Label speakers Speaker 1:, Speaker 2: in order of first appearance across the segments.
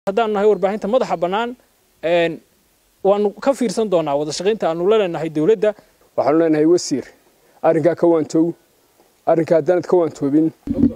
Speaker 1: haddaan nahay warbaahinta madaxa bannaan waanu ka fiirsan doonaa wada shaqaynta aanu la leenahay dowladda
Speaker 2: waxaanu leenahay wasiir arrinkaa ka waantow arrinkaa haddaanad ka waantoobin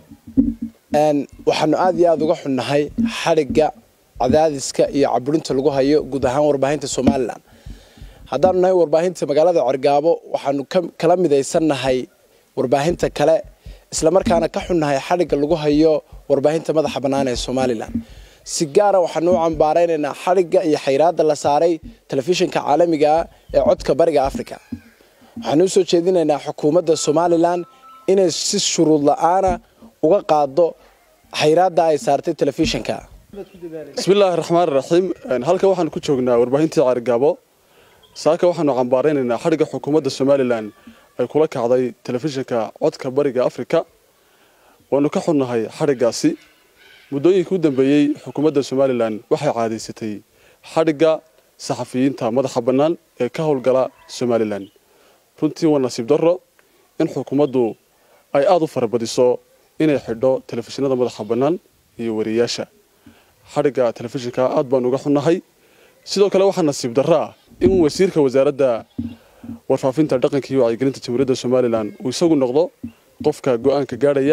Speaker 3: waxaanu aad iyo aada uga xunnahay xadhigga cadaadiska iyo caburinta lagu hayo guud ahaan warbaahinta somalilan haddaanu nahay warbaahinta magaalada cergaabo waxaanu kala midaysannahay warbaahinta kale islamarkaana ka xunnahay xadhigga lagu hayo warbaahinta madaxa bannaan ee somalilan si gaara waxaanu u cambaaraynaynaa xadhigga iyo xayraadda la saaray telefishinka caalamiga ah ee codka bariga africa waxaanu usoo jeedinaynaa xukuumadda somalilan inay si shuruud la-aana uga qaado xayraadda ay saartay telefishinka
Speaker 4: bismillaahi raxmaan raxiim halkan waxaanu ku joognaa warbaahintii caarigaabo saaka waxaanu cambaaraynaynaa xadhigga xukuumadda somalilan ay kula kacday telefishinka codka bariga africa waanu ka xunnahay xadhiggaasi muddooyinkii u dambeeyey xukuumadda somalilan waxay caadaysatay xadhigga saxafiyiinta madaxa bannaan ee ka howlgala somalilan runtii waa nasiib darro in xukuumaddu ay aada u farabadiso inay xidho telefishinada madaxa bannaan iyo wariyayaasha xadhigga telefishinka aad baanu uga xunnahay sidoo kale waxaa nasiib darro ah in wasiirka wasaaradda warfaafinta dhaqanka iyo wacyigelinta jamhuuriyadda somalilan uu isagu noqdo qofka go-aanka gaadhaya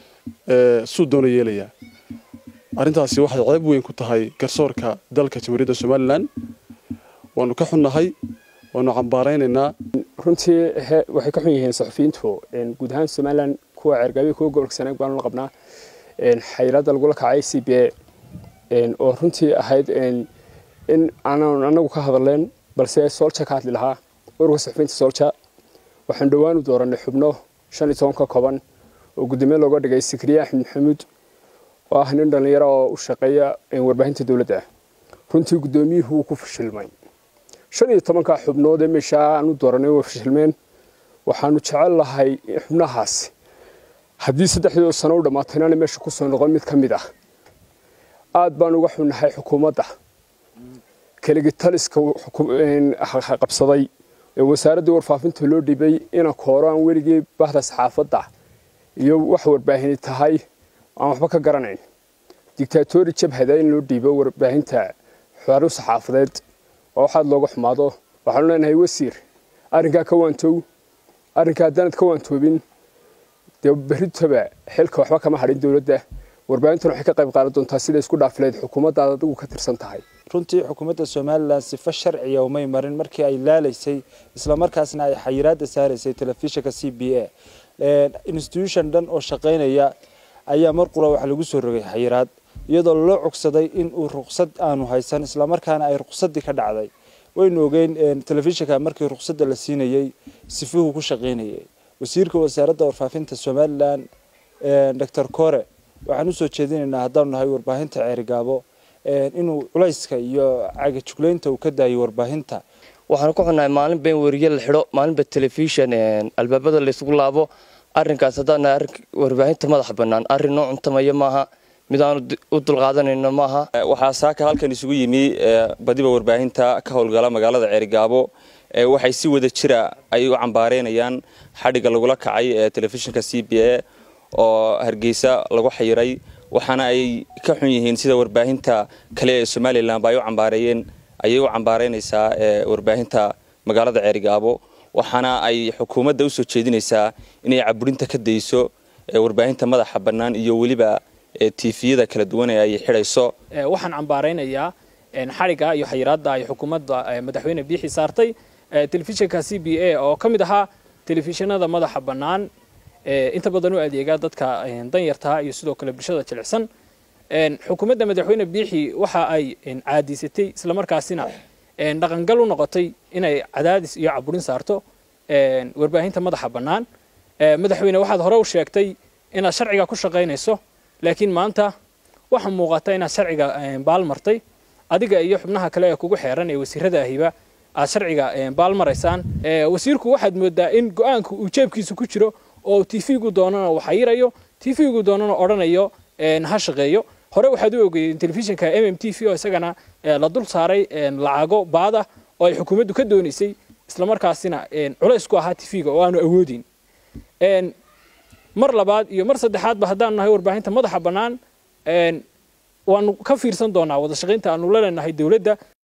Speaker 4: ee suu doona yeelaya arrintaasi waxay ceeb weyn ku tahay garsoorka dalka jamhuuriyadda somalilan waanu ka xunnahay waanu cambaaraynaynaa
Speaker 2: runtii waxay ka xun yihiin saxufiyiintu guud ahaan somalilan kuwa ceergaabiya kuwa gobolka sanaag baanu la qabnaa xayiraadda lagula kacay c b a oo runtii ahayd in aanan anagu ka hadleen balse soolja ka hadli lahaa ururka saxufiyiinta soolja waxaan dhowaan u dooranay xubno shan iyo toban ka kooban oo guddoomiye looga dhigay sikriye axmed maxamuud oo ah nin dhallinyaro oo u shaqeeya warbaahinta dowladda runtii guddoomiyuhu wuu ku fashilmay shan iyo tobanka xubnood ee meeshaa aan u dooranay way fashilmeen waxaanu jecel lahay xubnahaasi haddii saddexdii sano u dhammaatay inaana meesha kusoo noqon mid ka mid ah aad baan uga xunnahay xukuumadda keligitaliska qabsaday ee wasaaraddii warfaafinta loo dhibay ina kooro aan weligii bahda saxaafadda iyo wax warbaahini tahay aan waxba ka garanayn dictaatori jabhada in loo dhiibo warbaahinta xaru saxaafadeed oo waxaad looga xumaado waxaanu leenahay wasiir arrinkaa ka waantow arrinkaa haddaanad ka waantoobin dee berritaba xilka waxba kama hadhin dowladda warbaahintuna waxay ka qayb qaadan doontaa siday isku dhaafileed xukuumaddaad adigu ka tirsan tahay
Speaker 5: runtii xukuumadda somalilan sifo sharciya umay marin markii ay laalaysay islamarkaasna ay xayiraadda saaraysay telefishinka c b a institution dhan oo shaqaynaya ayaa mar qura waxa lagu soo rogay xayiraad iyadoo loo cogsaday in uu ruqsad aanu haysan islamarkaana ay ruqsadii ka dhacday waynu ogeyn telefishinka markii ruqsadda la siinayey sifuhu ku shaqaynayay wasiirka wasaaradda warfaafinta somalilan doctor kore waxaan usoo jeedinaynaa haddaanu nahay warbaahinta ceerigaabo inuu culayska iyo cagajuglaynta uu ka daayo warbaahinta
Speaker 6: waxaanu ku xunnahay maalinba in weriye la xidho maalinba telefishan albaabada laysugu laabo arrinkaas haddaan nahay arrin warbaahinta madaxa bannaan arrin noo cuntamaya maaha mid aanu u dulqaadanayno maaha
Speaker 7: waxaa saaka halkan isugu yimi badiba warbaahinta ka howlgala magaalada ceerigaabo waxay si wada jira ay u cambaareynayaan xadhigga lagula kacay ee telefishinka c b a oo hargeysa lagu xayiray waxaana ay ka xun yihiin sida warbaahinta kale ee somalilanba ay u cambaareeyeen ayay u cambaareynaysaa warbaahinta magaalada ceerigaabo waxaana ay xukuumadda usoo jeedinaysaa inay caburinta ka dayso warbaahinta madaxa bannaan iyo weliba tifiyada kala duwan ee ay xidhayso
Speaker 1: waxaan cambaaraynayaa xadhigga iyo xayiraadda ay xukuumadda madaxweyne biixi saartay telefishinka c b a oo ka mid ahaa telefishinada madaxa bannaan inta badan u adeega dadka danyartaa iyo sidoo kale bulshada jilicsan xukuumadda madaxweyne biixi waxa ay caadiysatay islamarkaasina dhaqangal u noqotay inay cadaadis iyo caburin saarto warbaahinta madaxa bannaan madaxweyne waxaad hore u sheegtay inaad sharciga ku shaqaynayso laakiin maanta waxaa muuqata inaad sharciga baalmartay adiga iyo xubnaha kale ee kugu xeeran ee wasiirada ahiba aad sharciga baalmaraysaan wasiirku waxaad moodaa in go-aanka uu jeebkiisa ku jiro oo tv-gu doonana uu xayirayo tv-gu doonana odhanayo ha shaqeeyo hore waxaad u ogeeyeen telefishinka m m t v oo isagana la dul saaray lacago baada oo ay xukuumaddu ka doonaysay islamarkaasina culays ku ahaa tv-ga oo aanu awoodin mar labaad iyo mar saddexaadba haddaanu nahay warbaahinta madaxa bannaan waanu ka fiirsan doonaa wada shaqaynta aanu la leenahay dowladda